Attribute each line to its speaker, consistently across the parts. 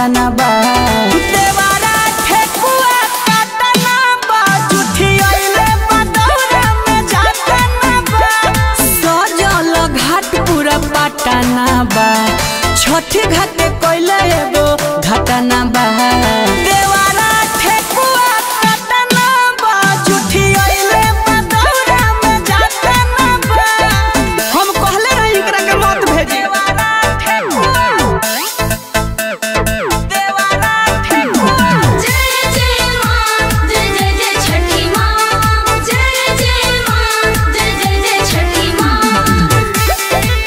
Speaker 1: घटना बा देवारा ठेकुआ काटना बा जुठी अइले बदौरा में जातना बा सजल घाट पूरा पटना बा छठी घाट कोइले एगो घटना बा देवारा ठेकुआ काटना बा जुठी अइले बदौरा में जातना बा हम कहले रही एकरा के मत भेजी देवारा ठेकुआ देवारा ठेकुआ
Speaker 2: जय जय माँ जय जय जय छठी माँ जय जय माँ जय जय जय छठी माँ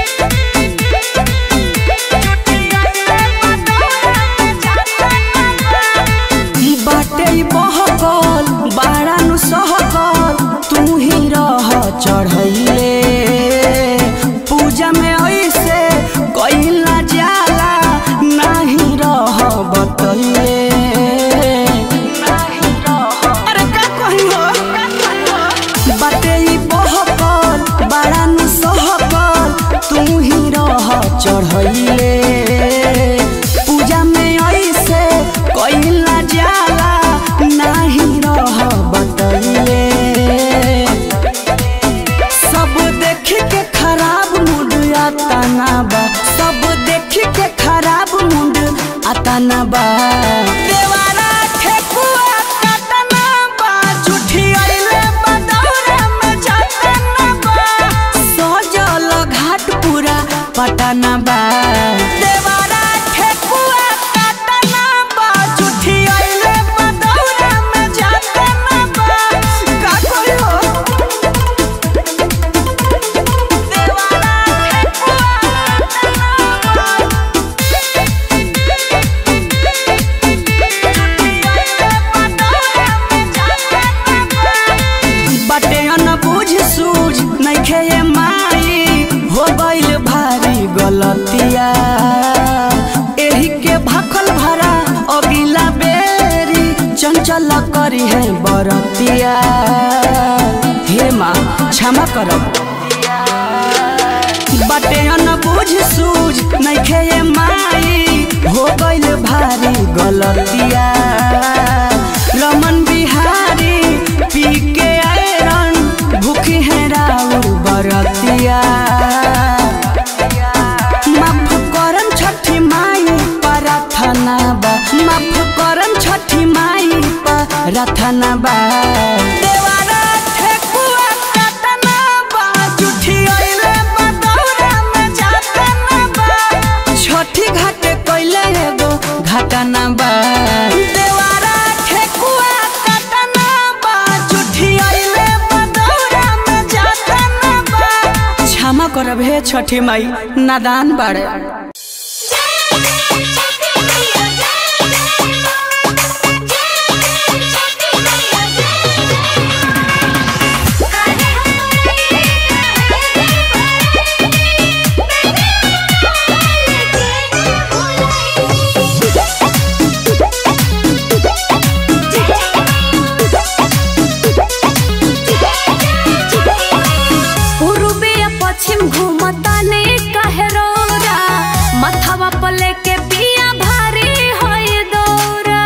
Speaker 1: बाटे बहकल बाड़ा नु सहकल तू ही रह चढ़ैले पूजा में ऐसे कइल ना जाला नाही रह बतैले अरे का कही हो बाटे बहकल बाड़ा नु सहकल तू ही रह चढ़ैले पूजा में ऐसे कइल ना जाला नाही रह बतैले सब देख के खराब मूड आताना बा सब देख के खराब मूड आताना बा देवारा ठेकुआ काटना बा झूठी अइले बदौरा में जातना बा सजल घाट पूरा पटना बा देवारा ठेकुआ काटना बा झूठी अइले बदौरा में जातना बा का कोई हो बटे न बुझ सूझ नइखे ये माई हो गइल भारी गलतिया एही के भाखल भरा अगिला बेरी चंचल करी है बरतिया हे माँ क्षमा करब बटे न बुझ सूझ नइखे ये माई हो गइल भारी गलतिया रमन बिहारी पी के आयरन भूखी है राउर बरतिया माफ करम छठी माई प्रार्थना बा माफ करम छठी माई प्रार्थना बा देवारा ठेकुआ काटना बा जुठी अइले बदौरा में जातना बा छठी घाटे कइले एगो घटना बा देवारा ठेकुआ काटना बा जुठी अइले बदौरा में जातना बा क्षमा करब हे छठी माई नादान बाड़े
Speaker 2: पूर्वे या पश्चिम घूमता ने काहे रौरा मथवा पर लेके पिया भारी होय दौरा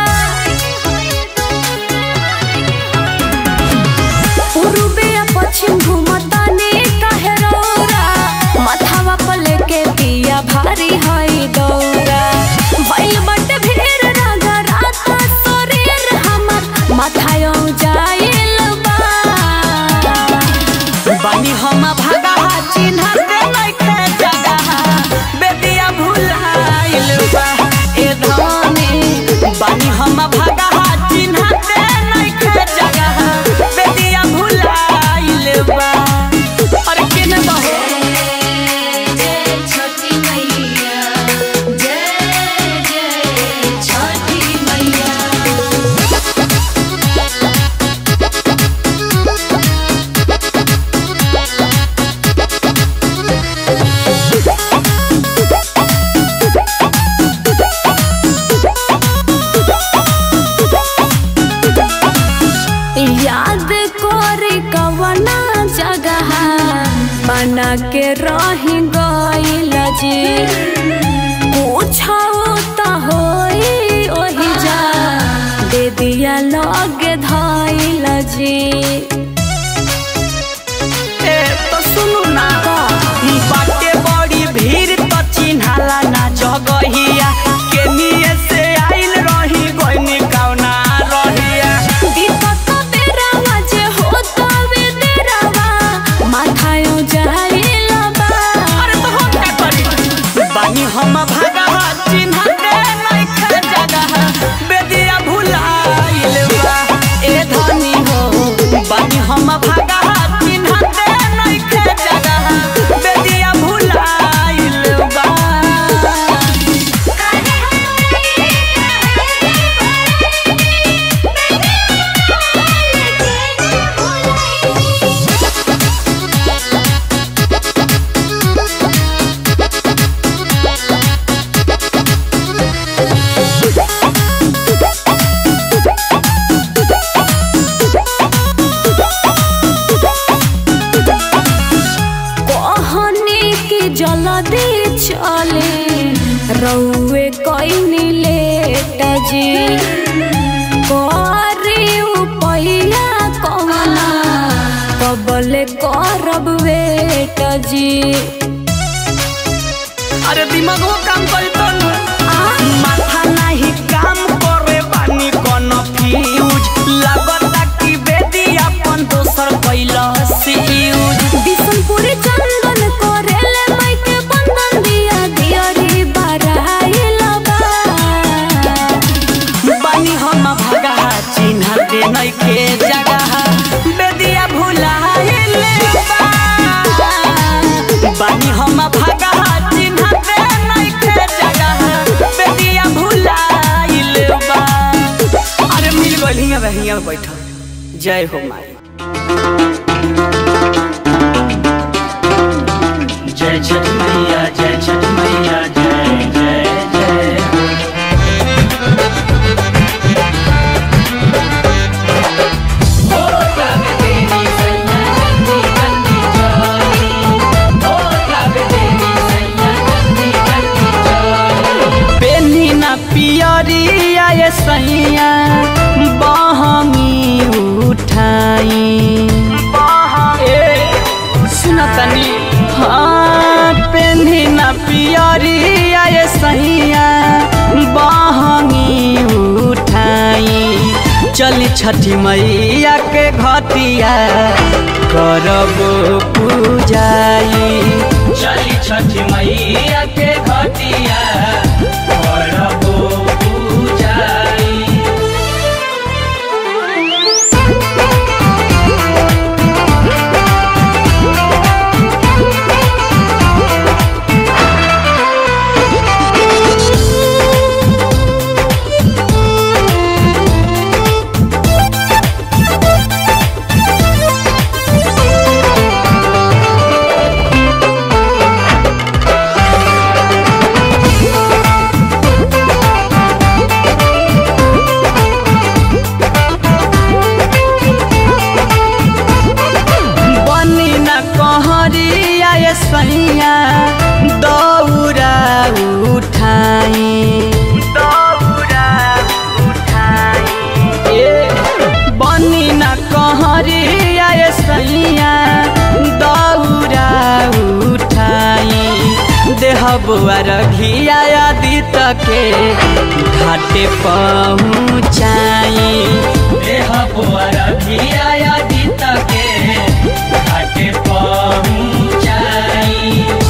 Speaker 2: पूर्वे या पश्चिम घूमता ने काहे रौरा मथवा पर लेके पिया भारी होय दौरा भइल बटे भीड़ रागा रात शरीर हमर माथायो जाइल बा
Speaker 1: बानी हम भागा चिन्ह दे लइखे जगह बेदिया भुलाइल बा ए धनी बानी हम भागा चिन्ह दे लइखे जगह बेदिया भुलाइल बा अरे केने बहो
Speaker 2: छठी मैया जय जय छठी मैया याद कोरी कवना जगह बना के रही गइल जी पूछो त हो जी
Speaker 1: ए तो सुनु ना बाटे बड़ी भीड़ तो चिन्हाला ना जगहिया केनिए से आइल रही गइनी कौना रहिया
Speaker 2: दीपक बेरावा जे होता वे तेरावा माथायो जाइला बा
Speaker 1: अरे तो हम क्या करी बानी हम भागा चिन्ह दे नइखे जगह बेदिया भुलाइल बा ए धनी हो बानी हम भागा चिन्ह दे नइखे जगह बेदिया भुलाइल बा
Speaker 2: कहने की जल्दी चले रउए कइनी लेट जी करी उपैया कवना कबले करब वेट जी
Speaker 1: अरे दिमागो काम करी तो माथा नाही काम करे बानी कोन फ्यूज लागता कि बेदी अपन दोसर कैला से यूज
Speaker 2: बिशनपुरी चंदन करेले माइके बंधन दिया दियरी बराइला बा
Speaker 1: बानी हम भागा चिन्ह दे नइखे जगह बेदिया भुलाइले बा बानी हम भागा चिन्ह दे नइखे जगह बेदिया भुलाइले बा अरे मिल गइल हियां बे हियां बैठ जय हो माई
Speaker 3: जय छठ मैया जय छठ मैया जय जय जय
Speaker 1: पेनी ना पियरिया ये सैया बहमी उठाई ए सुन तनी हाँ पेनी ना पियरिया ये सैया बहमी उठाई चली छठी मैया के घटिया करब पूजाई
Speaker 3: चली छठ मैया के घटिया करबो पूजाई
Speaker 1: बनी न कहरिया ये सैया दौरा उठाई दौरा उठाई ए बनी न कहरिया ये सैया दौरा उठाई देह बुआर घिया आदित के घाटे पहुँचाई
Speaker 3: देह पुअर धिया दित के घाटे पहुँचाई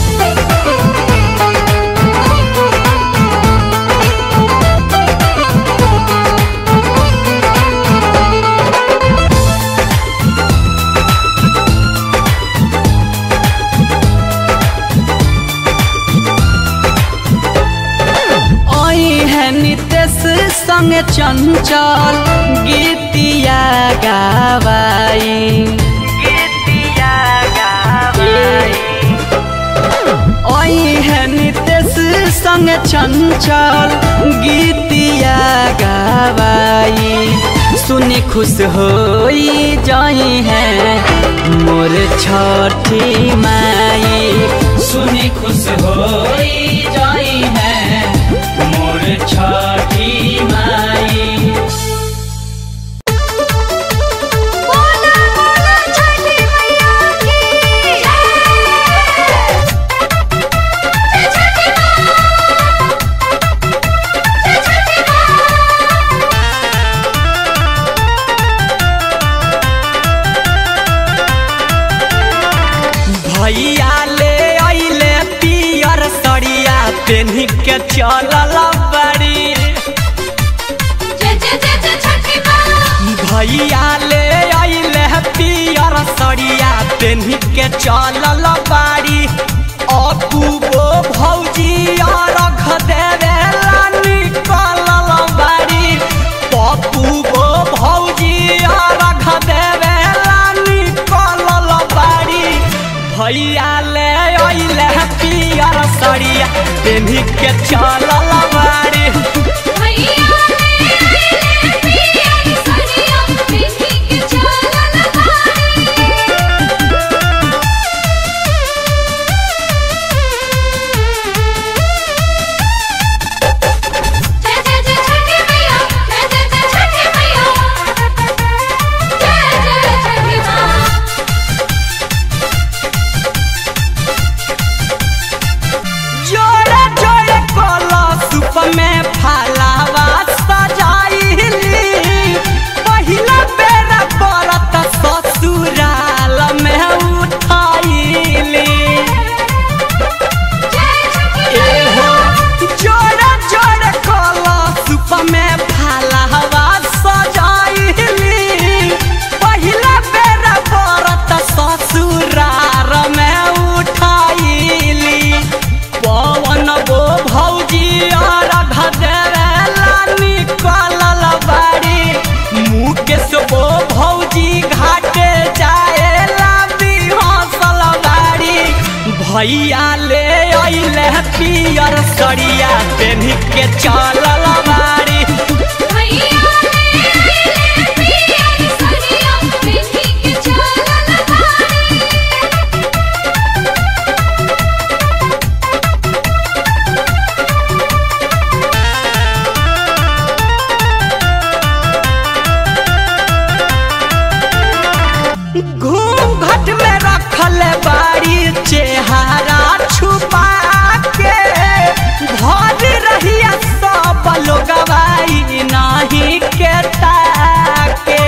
Speaker 1: आई है नितेश संग चंचल गीतिया गावाई गीतिया गावाई आई है नितेश संग चंचल गीतिया गावाई सुनी खुश होई जाई है मोर छठी माई
Speaker 3: सुनी खुश होई जाई है मोर छठी माई
Speaker 2: ओ
Speaker 1: पेन्ही के चलल बड़ी
Speaker 2: जय जय जय जय छठी माँ
Speaker 1: भैया ले आइले पियर सड़िया पेन्ही के चलल बाड़ी अपूबो भौजी रख देवे निकलल बाड़ी पप्पूबो भौजी रख देवे निकलल बाड़ी भैया ले आइले पियर सड़िया पेन्ही के चलल बाड़ी
Speaker 2: भैया ले आइले पियर सड़िया पेन्ही के चलल बाड़ी जय जय जय छठी मैया जय जय जय छठी मैया जय जय छठी माँ
Speaker 1: जोड़े जोड़े कलश में फलावा सजाइली पहिला बेर बरत ससुराल में उठाइली
Speaker 2: जय छठी
Speaker 1: एहो जोड़े जोड़े कलश में फलावा सजाइली पहिला बेर बरत ससुराल में उठाइली पवन गो भौजी और घदेला निकलल बाड़ी मुकेश गो भौजी घाटे जाएला बिहसल बाड़ी भैया ले अइले पियर सड़िया पेन्ही के चलल बाड़ी
Speaker 2: भैया ले आइले पियर सड़िया पेन्ही के चलल बाड़ी
Speaker 1: घूंघट में रखल बाड़ी चेहरा छुपा के भर रहिया सब लोग नाही के ताके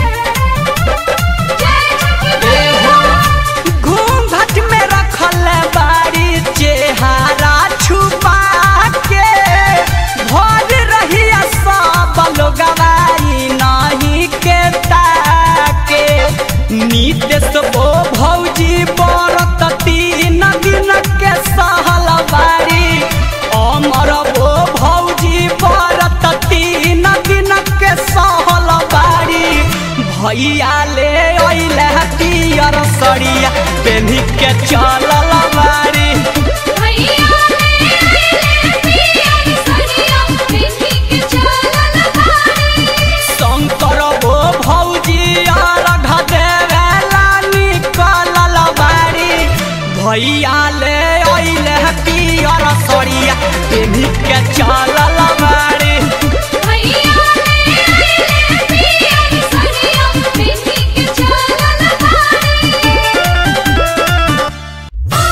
Speaker 2: जय छठी
Speaker 1: एहो घूंघट में रखल बाड़ी चेहरा छुपा के भर रहिया सब लोग नाही के ताके नीतीश बो भौजी बरत तीन दिन के सहल बाड़ी अमर बो भौजी बरत तीन दिन के सहल बाड़ी भैया ले अइले पियर सड़िया पेन्ही के चलल बाड़ी
Speaker 2: भैया ले आइले पियर सड़िया पेन्ही के चलल बाड़ी
Speaker 1: शंकर बो भौजी और घदेवेला निकलल बाड़ी भैया ले अइले पियर सड़िया पेन्ही के चलल बाड़ी
Speaker 2: भैया ले आइले पियर सड़िया पेन्ही के चलल बाड़ी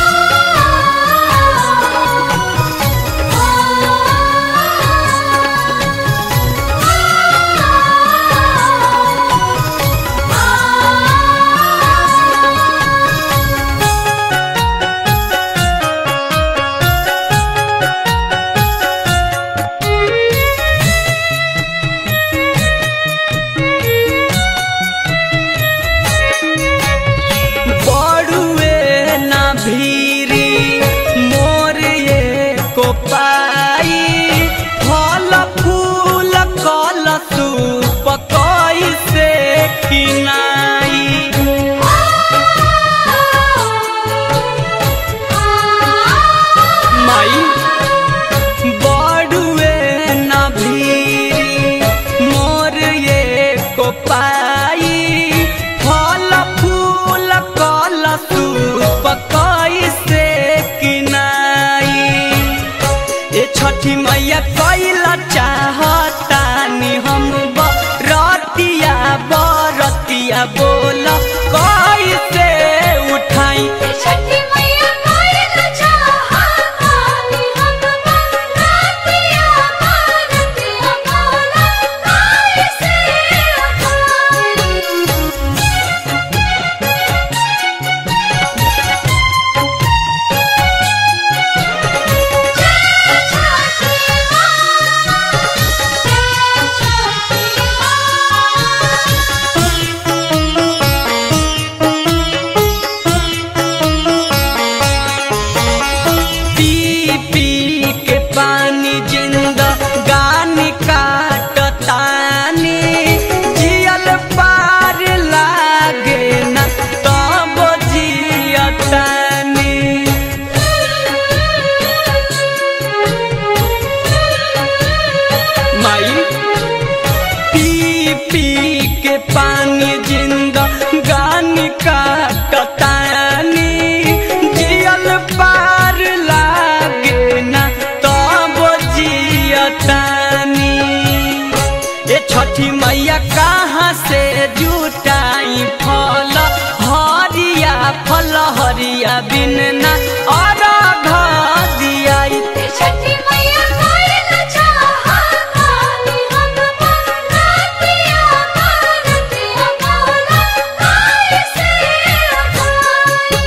Speaker 1: छठी मैया कहाँ से जुटाई फल हरिया फल हरिया बिन ना अरघ दियाई
Speaker 2: छठी मैया कायल चाहा काली हम रातिया भारतिया बोला काय से उठाई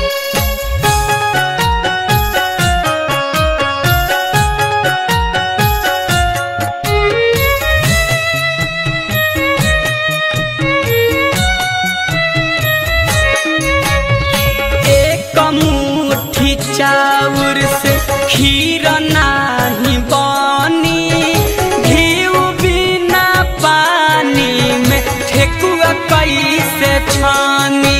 Speaker 1: एक मुट्ठी चाउर से खीर नाही बनी घीव बिना पानी में ठेकुआ कैसे छानी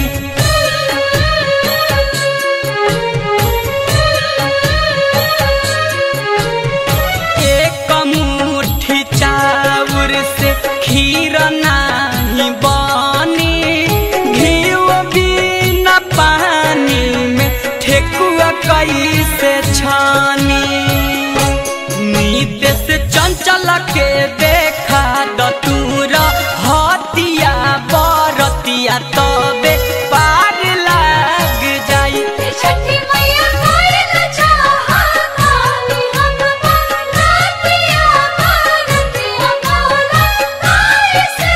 Speaker 1: एक मुट्ठी चाउर से खीर नाही बनी घीव बिना पानी में ठेकुआ कैसे छानी नीत से चंचल के देखा दतूर हतिया बरतिया तबे पार लाग जाई
Speaker 2: छठी मैया कायल चाहा काली हम रातिया भारतिया बोला काय से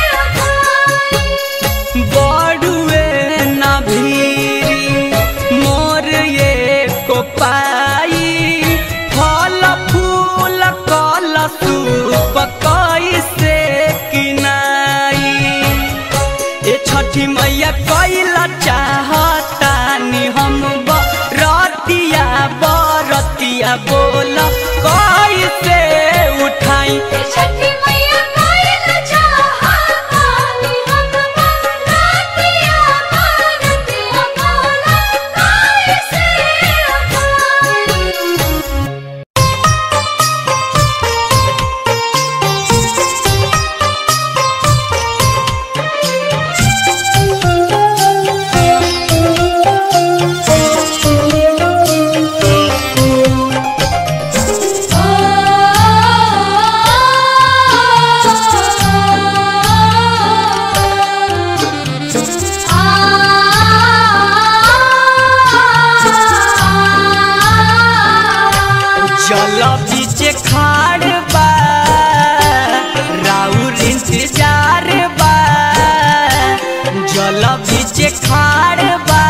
Speaker 2: उठाई
Speaker 1: बड़ुए न भीरी मोर ये को पाई फल फूल कल सूप कैसे किनाई ए छठी मैया कैला चाहतानी हम बरतिया बरतिया बोल कैसे उठाई
Speaker 2: छठी मैया कायल चाहा काली हम रातिया भारतिया बोला काय से उठाई
Speaker 1: जल बीचे खाड़ बा राउर इंतजार बा जल बीचे खाड़ बा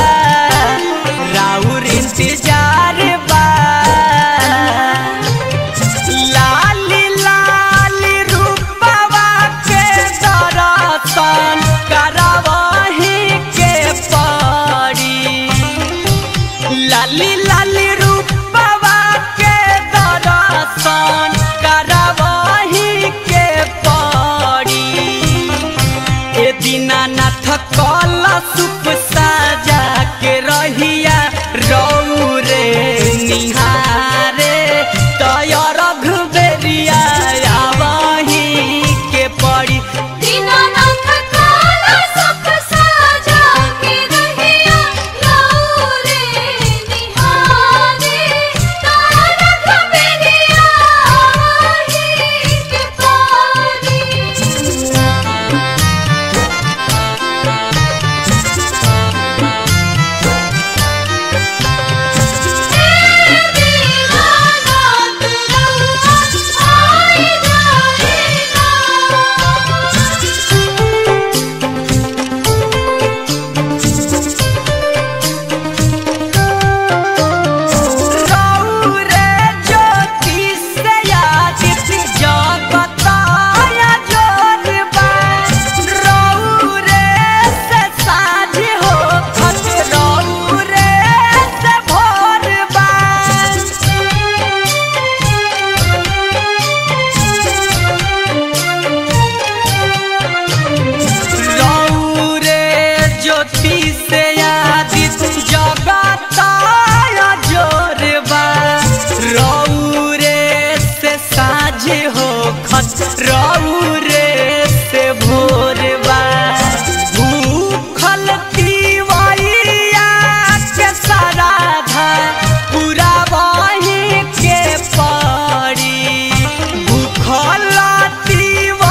Speaker 1: राउर इंतजार बा लाली लाली रूपवा के दरसन करवही के पड़ी लाली लाली रूपवा के दर्शन करवही के पड़ी ए दीनानाथ कल सुप साजा के रहिया रौ रे निहारे तय रघुबेरिया आवही के पड़ी
Speaker 2: दीनानाथ काला सब साजा के रहिया लौरे निहारे तारा कबेरिया आही के पारी
Speaker 1: रौरे ज्योति से यादित जगताया जोरबा रौरे से साझ हो खत रौरे से भोरबा रौरे ज्योति से यादित जगताया जोरबा रौरे से साझ हो खत रौरे से भोरबा भूखल तिवैया के सराधा पूरा वही के पड़ी भूखल तिवैया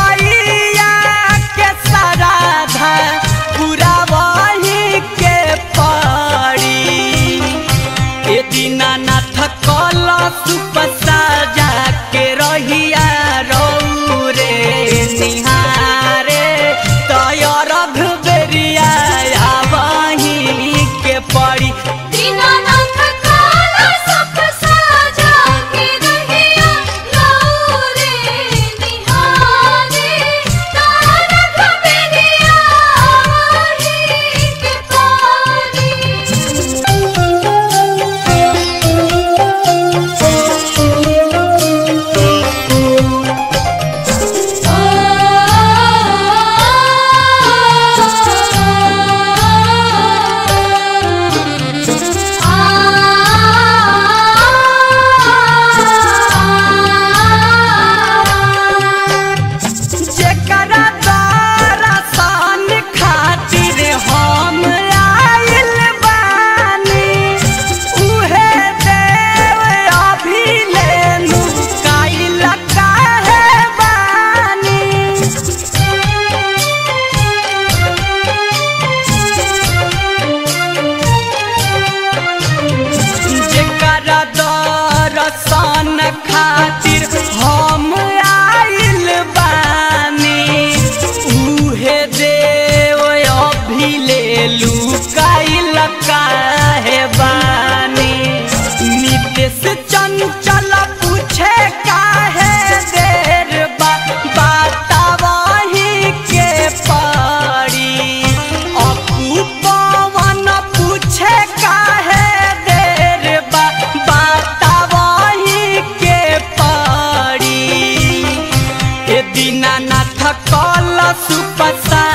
Speaker 1: कल सुपसार